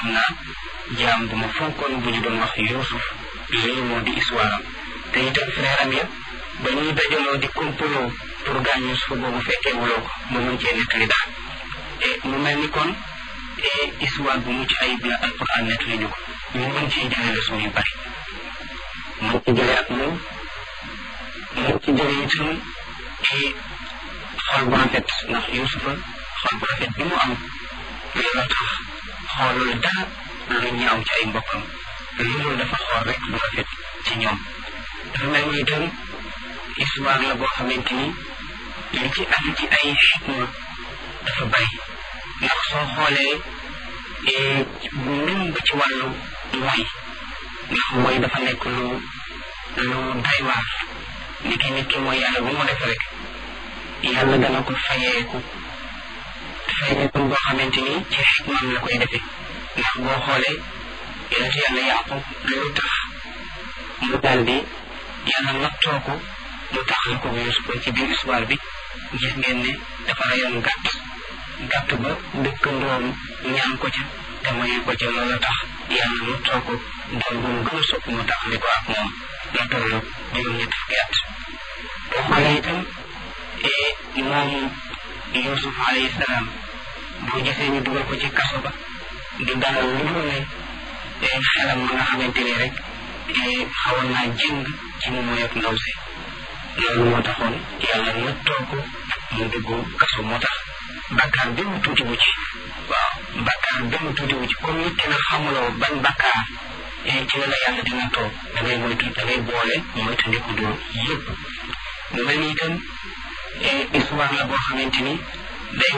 naa jaam bu ma fonkoon bu ñu doon wax Yuusuf lii moo di histoire am te itam frère am ya ba ñuy dajaloo di complot pour gaañ Yuusuf boobu fekkee wuloo ko ba mën cee nettali daal et mu mel ni kon histoire bu mucc ayib la alquran nettali ñu ko ñu mën ciy jëlee leçon yu bari mën ci jëlee ak moom mën ci jëlee itam ci xol bu rafet ndax Yuusufa xol bu rafet bi mu am loolu tax xoolul dara lu ñaaw ci ay mbokkam loolu dafa xool rek bu rafet ci ñoom dafa mel ni itam histoire la boo xamante ni li ci am ci ay xikma dafa bari ndax soo xoolee même ba ci wàllu mooy ndax mooy dafa nekk lu lu doy waar ni ki nit ki mooy yàlla bu mu def rek yàlla dana ko fayeeku fayeeku boo xamante ni ci xikmaam la koy defee ndax boo xoolee yonent yàlla yaqub lu tax mu daal di yàlla nattoo ko mu taxal ko Yuusuf ci biir histoire bi gis ngeen ne dafa rayoon gàtt gàtt ba dëkkandoom ñaan ko ca te mayu ko ca loola tax yàlla nattoo ko doon bu mu gën a sopp mu taxali ko ak moom la toll juróom-ñett fukki at boo xoolee itam moom Yuusuf alayhi salaam boo gisee ñu dugal ko ci kaso ba di dalal lu dul ne xelam ma nga xamante ni rek xawoon naa jëng ci mu mooy ak ndaw si loolu moo taxoon yàlla nattoo ko mu dugg kaso moo tax bakkaar benn tuuti wu ci waaw bakkaar benn tuuti wu ci comme nit ki nag xamuloo ban bakkaar ci la la yàlla di nattoo da ngay moytu da ngay boole moytu ndiku doo yëpp mu mel ni itam histoire la boo xamante ni day